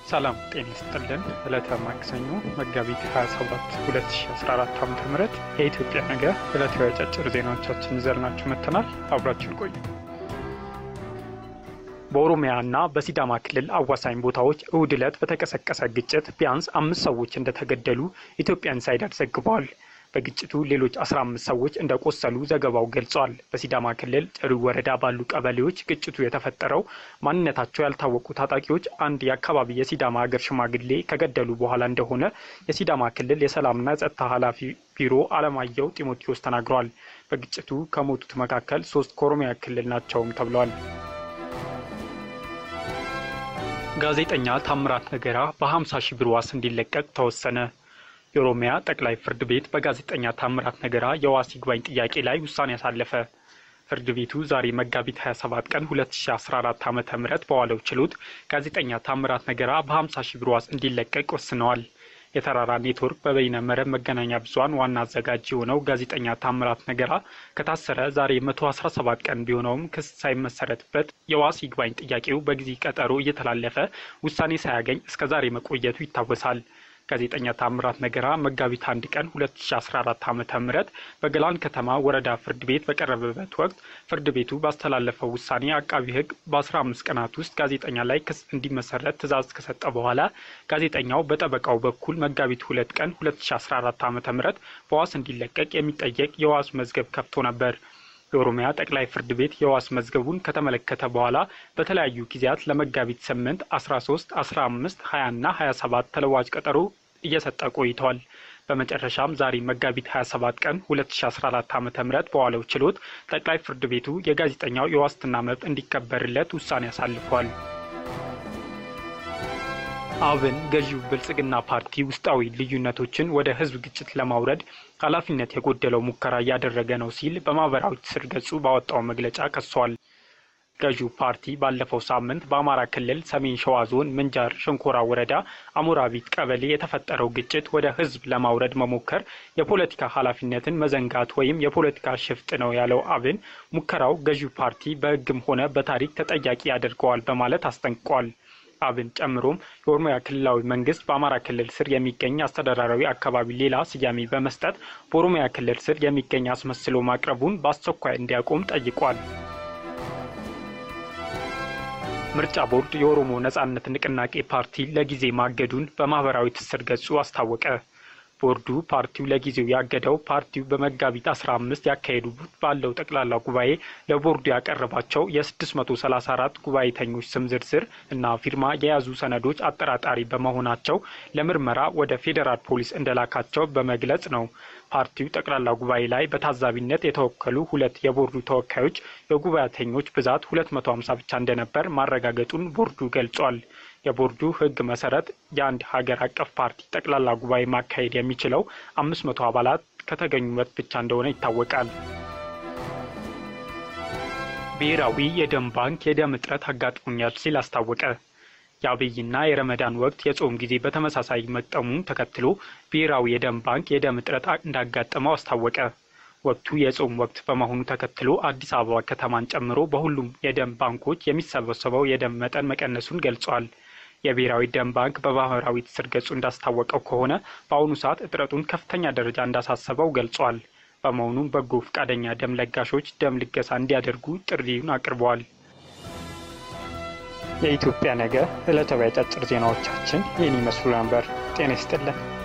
ሰላም ጤና ይስጥልን። ዕለተ ማክሰኞ መጋቢት 27 2014 ዓ ም የኢትዮጵያ ነገ ዕለታዊ አጫጭር ዜናዎቻችን ይዘንላችሁ መጥተናል። አብራችን ቆዩ። በኦሮሚያ እና በሲዳማ ክልል አዋሳኝ ቦታዎች እሁድ ዕለት በተቀሰቀሰ ግጭት ቢያንስ አምስት ሰዎች እንደተገደሉ ኢትዮጵያ ኢንሳይደር ዘግበዋል። በግጭቱ ሌሎች 15 ሰዎች እንደቆሰሉ ዘገባው ገልጿል። በሲዳማ ክልል ጭሩ ወረዳ ባሉ ቀበሌዎች ግጭቱ የተፈጠረው ማንነታቸው ያልታወቁ ታጣቂዎች አንድ የአካባቢ የሲዳማ ሀገር ሽማግሌ ከገደሉ በኋላ እንደሆነ የሲዳማ ክልል የሰላምና የጸጥታ ኃላፊ ቢሮ አለማየሁ ጢሞቴዎስ ተናግረዋል። በግጭቱ ከሞቱት መካከል ሶስት ከኦሮሚያ ክልል ናቸውም ተብለዋል። ጋዜጠኛ ታምራት ነገራ በ50 ሺህ ብር ዋስ እንዲለቀቅ ተወሰነ። የኦሮሚያ ጠቅላይ ፍርድ ቤት በጋዜጠኛ ታምራት ነገራ የዋስ ይግባኝ ጥያቄ ላይ ውሳኔ ያሳለፈ። ፍርድ ቤቱ ዛሬ መጋቢት 27 ቀን 2014 ዓ ም በዋለው ችሎት ጋዜጠኛ ታምራት ነገራ በ50 ሺህ ብር ዋስ እንዲለቀቅ ወስነዋል። የተራራ ኔትወርክ በበይነ መረብ መገናኛ ብዙኃን ዋና አዘጋጅ የሆነው ጋዜጠኛ ታምራት ነገራ ከታሰረ ዛሬ 117 ቀን ቢሆነውም ክስ ሳይመሰረትበት የዋስ ይግባኝ ጥያቄው በጊዜ ቀጠሮ እየተላለፈ ውሳኔ ሳያገኝ እስከ ዛሬ መቆየቱ ይታወሳል። ጋዜጠኛ ታምራት ነገራ መጋቢት አንድ ቀን 2014 ዓ ም በገላን ከተማ ወረዳ ፍርድ ቤት በቀረበበት ወቅት ፍርድ ቤቱ ባስተላለፈው ውሳኔ አቃቢ ሕግ በ15 ቀናት ውስጥ ጋዜጠኛ ላይ ክስ እንዲመሰረት ትዕዛዝ ከሰጠ በኋላ ጋዜጠኛው በጠበቃው በኩል መጋቢት ሁለት ቀን 2014 ዓ ም በዋስ እንዲለቀቅ የሚጠየቅ የዋስ መዝገብ ከፍቶ ነበር። የኦሮሚያ ጠቅላይ ፍርድ ቤት የዋስ መዝገቡን ከተመለከተ በኋላ በተለያዩ ጊዜያት ለመጋቢት 8፣ 13፣ 15፣ 20 እና 27 ተለዋጭ ቀጠሮ እየሰጠ ቆይተዋል። በመጨረሻም ዛሬ መጋቢት 27 ቀን 2014 ዓ ም በዋለው ችሎት ጠቅላይ ፍርድ ቤቱ የጋዜጠኛው የዋስትና መብት እንዲከበርለት ውሳኔ አሳልፏል። አብን ገዢው ብልጽግና ፓርቲ ውስጣዊ ልዩነቶችን ወደ ህዝብ ግጭት ለማውረድ ኃላፊነት የጎደለው ሙከራ እያደረገ ነው ሲል በማህበራዊ ትስስር ገጹ ባወጣው መግለጫ ከሷል። ገዢው ፓርቲ ባለፈው ሳምንት በአማራ ክልል ሰሜን ሸዋ ዞን ምንጃር ሸንኮራ ወረዳ አሞራቢት ቀበሌ የተፈጠረው ግጭት ወደ ህዝብ ለማውረድ መሞከር የፖለቲካ ኃላፊነትን መዘንጋት ወይም የፖለቲካ ሽፍጥ ነው ያለው አብን ሙከራው ገዢው ፓርቲ በህግም ሆነ በታሪክ ተጠያቂ ያደርገዋል በማለት አስጠንቅቋል። አብን ጨምሮም የኦሮሚያ ክልላዊ መንግስት በአማራ ክልል ስር የሚገኝ አስተዳደራዊ አካባቢ ሌላ ስያሜ በመስጠት በኦሮሚያ ክልል ስር የሚገኝ አስመስሎ ማቅረቡን በአስቸኳይ እንዲያቆም ጠይቋል። ምርጫ ቦርድ የኦሮሞ ነጻነት ንቅናቄ ፓርቲ ለጊዜ ማገዱን በማህበራዊ ትስስር ገጹ አስታወቀ። ቦርዱ ፓርቲው ለጊዜው ያገደው ፓርቲው በመጋቢት 15 ያካሄዱት ባለው ጠቅላላ ጉባኤ ለቦርዱ ያቀረባቸው የ634 ጉባኤተኞች ስም ዝርዝር እና ፊርማ የያዙ ሰነዶች አጠራጣሪ በመሆናቸው ለምርመራ ወደ ፌዴራል ፖሊስ እንደላካቸው በመግለጽ ነው። ፓርቲው ጠቅላላ ጉባኤ ላይ በታዛቢነት የተወከሉ ሁለት የቦርዱ ተወካዮች የጉባኤተኞች ብዛት 250 ብቻ እንደነበር ማረጋገጡን ቦርዱ ገልጿል። የቦርዱ ሕግ መሰረት የአንድ ሀገር አቀፍ ፓርቲ ጠቅላላ ጉባኤ ማካሄድ የሚችለው አምስት መቶ አባላት ከተገኙበት ብቻ እንደሆነ ይታወቃል። ብሔራዊ የደም ባንክ የደም እጥረት አጋጥሞኛል ሲል አስታወቀ። የአብይና የረመዳን ወቅት የጾም ጊዜ በተመሳሳይ መግጠሙን ተከትሎ ብሔራዊ የደም ባንክ የደም እጥረት እንዳጋጠመው አስታወቀ። ወቅቱ የጾም ወቅት በመሆኑ ተከትሎ አዲስ አበባ ከተማን ጨምሮ በሁሉም የደም ባንኮች የሚሰበሰበው የደም መጠን መቀነሱን ገልጿል። የብሔራዊ ደም ባንክ በማህበራዊ ትስስር ገጹ እንዳስታወቀው ከሆነ በአሁኑ ሰዓት እጥረቱን ከፍተኛ ደረጃ እንዳሳሰበው ገልጿል። በመሆኑም በጎ ፈቃደኛ ደም ለጋሾች ደም ልገሳ እንዲያደርጉ ጥሪውን አቅርበዋል። የኢትዮጵያ ነገ ዕለታዊ አጫጭር ዜናዎቻችን ይህን ይመስሉ ነበር። ጤና ይስጥልን።